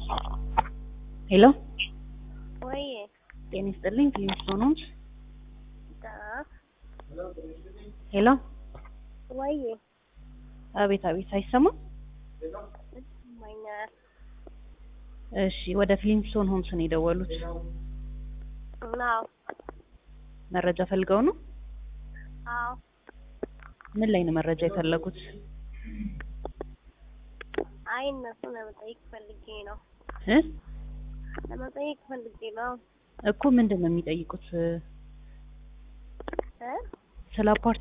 ሄሎ ወይ ጤና ይስጥልኝ ፊሊንግስቶን ሆምስ ዳ ሄሎ ወይ አቤት አቤት አይሰማም ይሰማኛል። እሺ ወደ ፊሊንግስቶን ሆምስ ነው የደወሉት አዎ መረጃ ፈልገው ነው አዎ ምን ላይ ነው መረጃ የፈለጉት አይ እነሱ ለመጠየቅ ፈልጌ ነው እ ለመጠየቅ ፈልጌ ነው እኮ ምንድን ነው የሚጠይቁት እ ስለ አፓርት